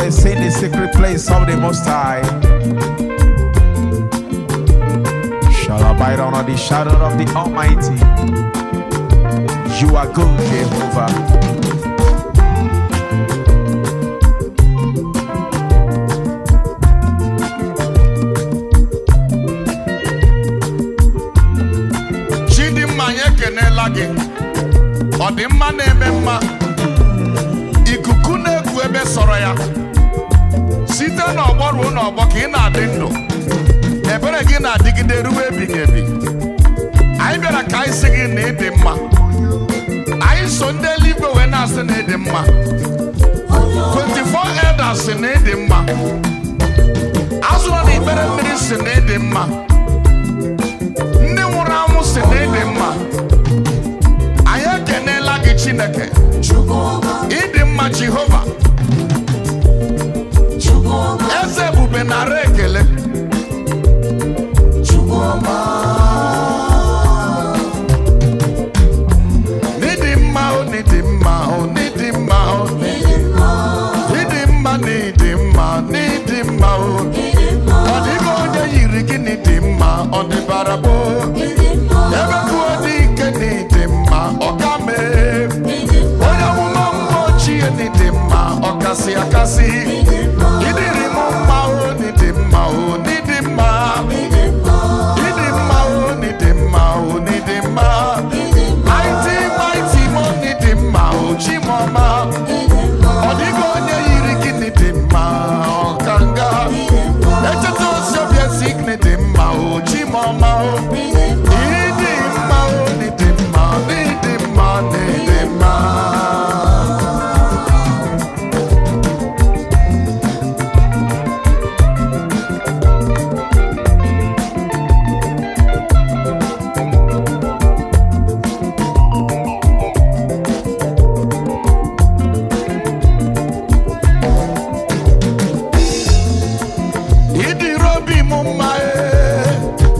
may say in the secret place of the Most High shall abide under the shadow of the Almighty. You are good, Jehovah. chidimma anyị ekenela gị ọdịmma na-eme mma ikuku na-eku ebe sọrọ ya site n'ọgbọ ruo n'ọgbọ ka ị na-adị ndụ ebere gị na-adịgide ruo ebighị ebi anyị bịara ka anyị sị gị na ịdị mma anyị so ndị eluigwe wee na-asị na ịdị mma 24 elders si na ịdị mma azụrụ na ikpere mmiri si na ịdị mma ndị nwụrụ anwụ si na ịdị mma anyị ekenela gị chineke ịdị mma jehova eze ebube nara ekele n'ịdị mma o n'ịdị mma o n'ịdị mma o n'ịdị mma n'ịdị mma n'ịdị mma o ọ dịghị onye yiri gị n'ịdị mma ọ dịbara bụ ebe tụọ dị ike n'ịdị mma ọ ka mee onye amụma mmụọ ochie n'ịdị mma ọ kasị akasị ịdịrị m mma o n'ịdị mma o n'ịdị mma ịdị mma o n'ịdị mma o n'ịdị mma mighty mighty mo n'ịdị mma o chimọma ọ dịghị onye yiri gị n'ịdị mma ọkanga echeta ozi obi esi gị n'ịdị mma o chimọma o ịdị mma o n'ịdị mma n'ịdị mma n'ịdị mma ịdịrị obi m mma ee.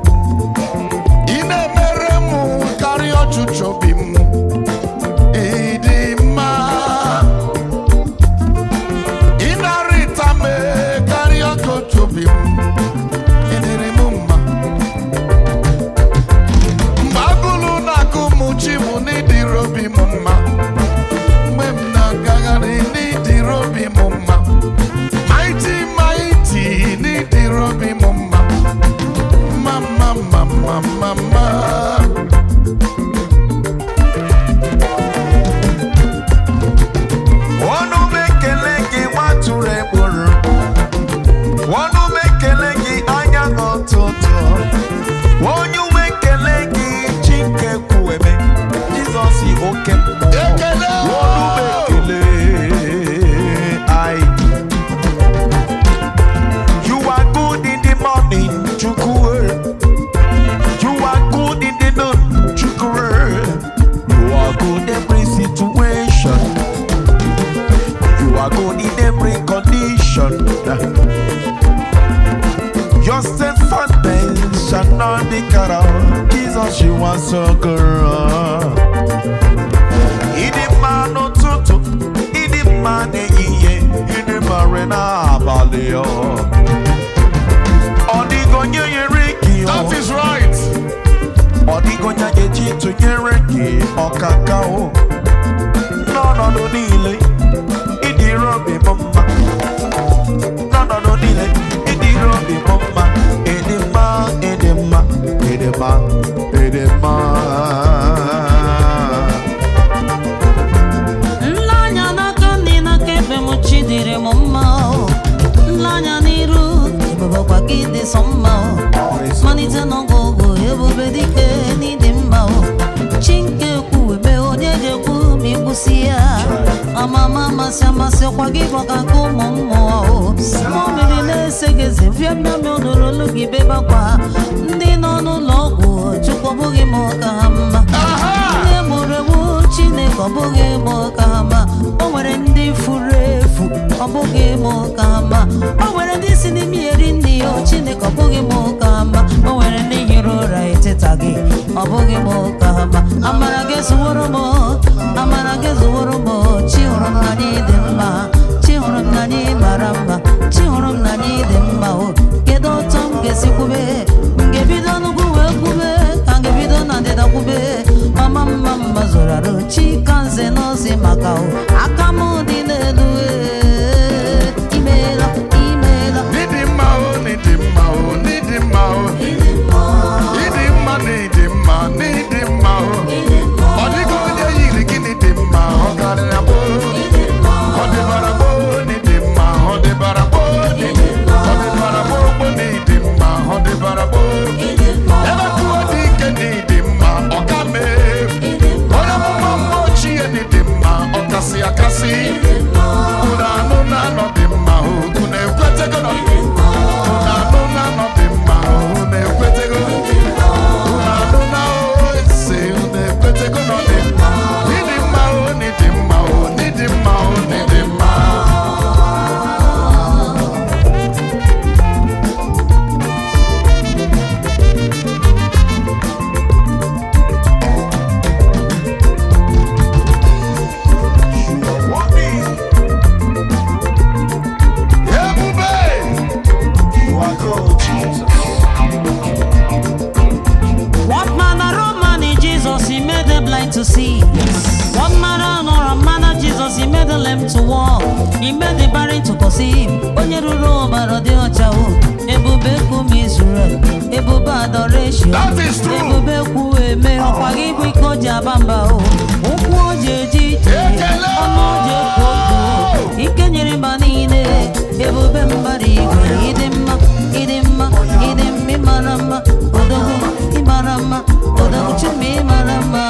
ị na-emere m karịa ọchịchọ obi m ịdị mma ị na-arịta m ee, karịa ka otu obi m ịdịrị m mma mgbe agụlụ na-agụ m chi m n'ịdịrị obi m mma mgbe m na-agagharị n'ịdịrị obi m mma mighty mighty n'ịdịrị obi m mma mma mma mma mma mma mma ọnụ m ekele gị nwatụrụ ekporo ọnụ m ekele gị anya n'ụtụtụ onye ume ekele gị chi nke kwueme jizọs oke mmụọ Ekele! ọnụ m ekele ai you are good in the morning chukwu you are good in the noon chukwu you are good every situation You are good in every condition. Your steadfastness shall not be cut off. Jesus, you are so good. Ịdị mma n'ụtụtụ, ịdị mma n'ehihie, ịdị mma n'abalị. ọ. Ọ dịghị onye nyere gị ọ. that is right Ọ dịghị onye a ga-eji tụnyere gị ọkaka o n'ọnọdụ niile ịdịrị obi m mma n'ọnọdụ niile ịdịrị obi m mma ịdị mma ịdị mma ịdị mma ịdị mma nleanya n'aka ndị n'aka ebe m chi dịrị m mma o. nleanya n'iru ebubekwa gị dị sọ mma o. malite n'ọgụgụ ebube dike n'ịdị mma o chi nke ekwu ebe onye ga-ekwu ma ịkwụsị ya amama amasị amasị ọkwa gị gbaka ka ụmụ mmụọ o ma mmiri na-ese gị eze fiamia m odoro olu gị bebakwa ndị nọ n'ụlọ ọgwụ chukwu ọ bụghị m ka ha mma ndị mụrụ ewu chineke ọ bụghị m ka ha mma o nwere ndị furu efu ọ bụghị m ka ha mma o nwere ndị si n'ime eri nri ya o chineke ọ bụghị m ka ha mma o nwere ndị hiri ụra eteta gị ọ bụghị m ka ha mma amara gị zuworo m amara gị zuworo m chi hụrụ m n'anya dị mma chi hụrụ m n'anya mara zụrụ arụ chika nze n'ozi maka o aka m dị n'elu ee, imeela imeela N'ịdị mma o, n'ịdị mma o, n'ịdị mma o. Ịdị mma n'ịdị mma, n'ịdị mma o. Ọ dịghị onye yiri gị n'ịdị mma, ọ karịrị gboo. Ọ dịbara gboo n'ịdị mma, ọ dịbara gboo n'ịdị Ọ dịbara gboo gboo n'ịdị mma, ọ dịbara gboo. Ebe kwuo dị ike n'ịdị mma, ọ ka mee. Onye amụma mgbe ochie n'ịdị mma, ọ kasị akasị. Unu anụ na anọ dị mma, unu ekwetego na Unu anụ na anọ dị mma, unu ekwetego. Unu anụ na ose, unu ekwetego na ọ dị mma. N'ịdị mma o, n'ịdị mma o, n'ịdị mma o, n'ịdị mma. You are worthy. Ebube! You are good, Jesus. What manner of man is Jesus? He made the blind to see. What manner of man is Jesus? He made the lame to walk. He made the barren to conceive. Onye ruru ọbara dị ọcha o. Ebube kum Israel. Ebube adoration. That is true. Ebube kwu eme ọkwa gị bụ ike o ji aba mba o. Ụkwụ o ji eji ije. Ekele! Ọnụ o ji ekwu okwu. Ike nyere mba niile. Ebube mbara igwe. Ịdị mma, ịdị mma, ịdị mma, ịmara mma. Odogwu, ịmara mma. Odogwu chuma ịmara mma.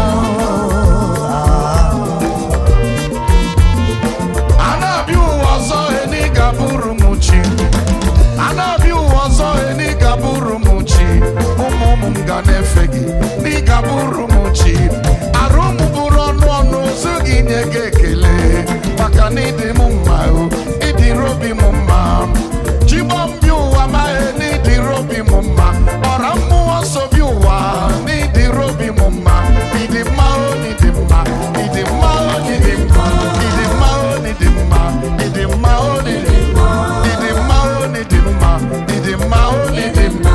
A na-abịa ụwa ọzọ eni ga-abụrụ m chi a na-abịa ụwa ọzọ eni ga-abụrụ m chi ụmụ ụmụ m ga na-efe gị ndị ga-abụrụ m chi arụ m bụrụ ọnụ ọnụ ozu gị nye gị ekele maka na ịdị m mma o ịdịrị obi m mma chigbọ m bịa ụwa maghị na ịdịrị obi m mma ọra mmụọ nsọ bịa ụwa na ịdịrị obi m mma ịdị mma o ịdị mma ịdị mma o ịdị mma ịdị mma o ịdị mma ịdị mma o ịdị mma ịdị mma o ịdị mma ịdị mma o ịdị mma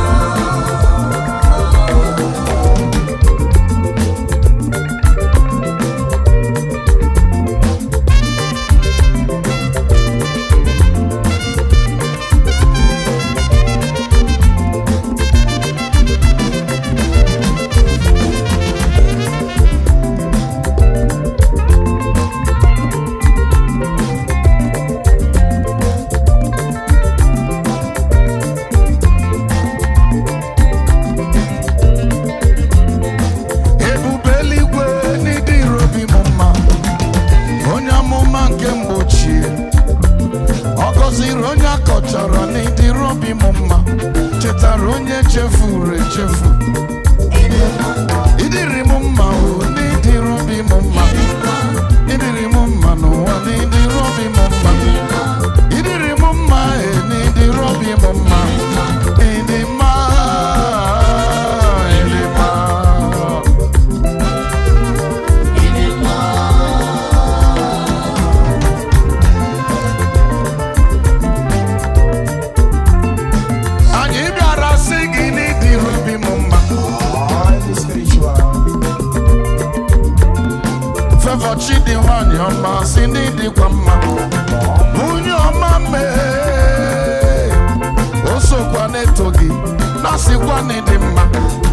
ebube eluigwe n'ịdịrị obi m mma onye amụma nke mgbochie ọ gọziri onye akọchara n'ịdịrị obi m mma chetara onye chefuru echefu ịdịrị m mma o n'ịdịrị obi m mma ịdịrị m mma n'ụwa n'ịdịrị obi m mma ịdịrị m mma e n'ịdịrị obi m mma ịdị mma ịdị mma anyị bịara sị gị n'ịdịrị obi m mma Highly spiritual. Favour Chidi nwanyị ọma si n'ịdịkwa mma nwunye ọma mee o sokwa n'eto gị na sịkwa n'ịdị mma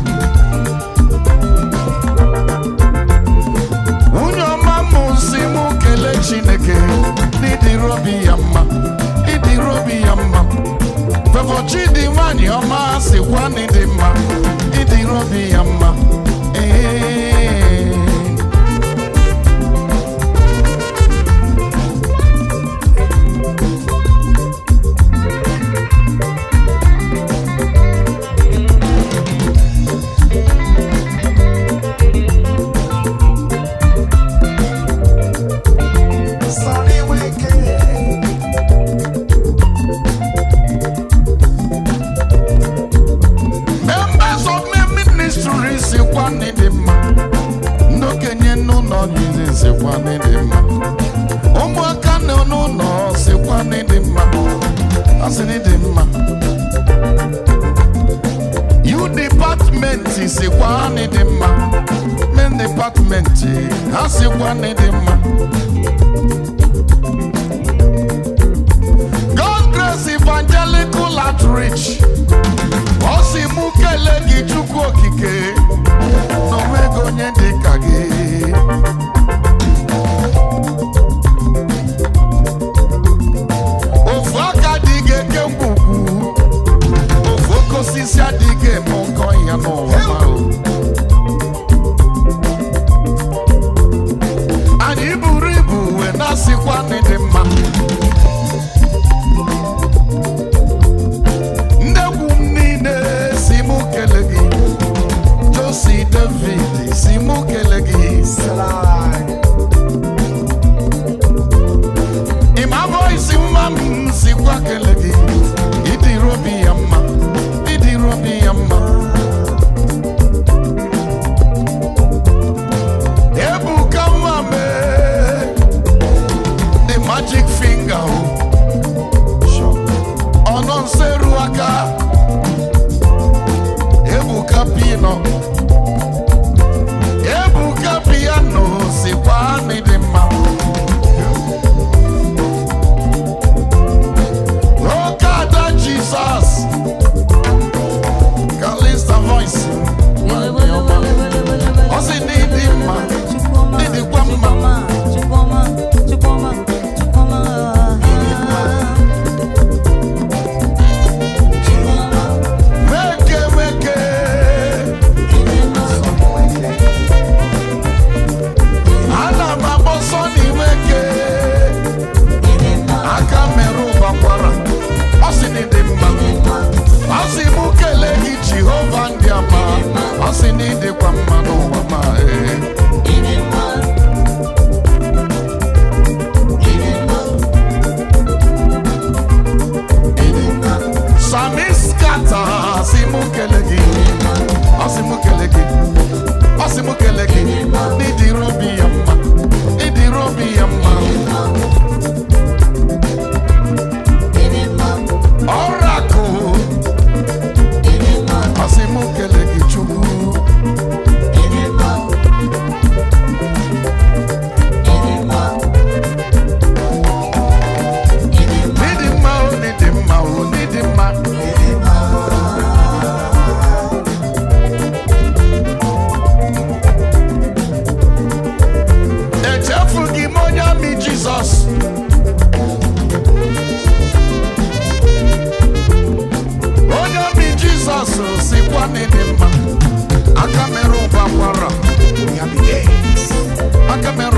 nwunye ọma mụ si mụ kelee Chineke n'ịdịrị obi ya mma ịdịrị obi ya mma Favour Chidi nwanyị ọma sịkwa n'ịdị mma ịdịrị obi ya mma ee Sunny wicked. Members of my ministry sikwa n'ịdị mma ndị okenye n'ụlọ niile sikwa n'ịdị mma ụmụaka nọ n'ụlọ sikwa n'ịdị mma asị n'ịdị mma you department sikwa n'ịdị mma men department dipatmenti ha sikwa na ịdị mma God Grace Evangelical Outreach ọ sị mụ kelee gị Chukwu okike na onwego onye dị ka gị ofu aka dị ga-eke mgbugwu ofu oke osisi adịghị eme nkọ ya n'ụwa ma o. anyị buru ibu wee na-asịkwa na ịdị mma ndegwu m niile si mụ kele gị josi david si mụ kele gị ịma voisi mma m sikwa kele gị ịdịrị obi ya mma ịdịrị obi ya mma ebuka mma mee the magic finger o ọnụ nseru aka ebuka pino ebuka piano sikwa n'ịdị mma oke ada jizọs kalista voice ọ sị na ịdị mma ịdịkwa mma meke meke ana m agbọsọ n'imeke aka merụ gbakwara ọ sị na ịdị mma ọ sị mụ kelee gị jehova ndị ama ọ sị na ịdịkwa mma n'ụwa ma ee sami skata si mụ kelee gị ọ sị mụ kelee gị ọ sị mụ kelee gị n'ịdịrị obi ya mma ịdịrị obi ya mma ọrakụ ọ sị mụ kelee gị chukwu n'ịdị mma o n'ịdị mma o n'ịdị mma echefughị m onye amị jizọs onye amị jizọs sikwa n'ịdị mma aka mere ụba kwara aka mere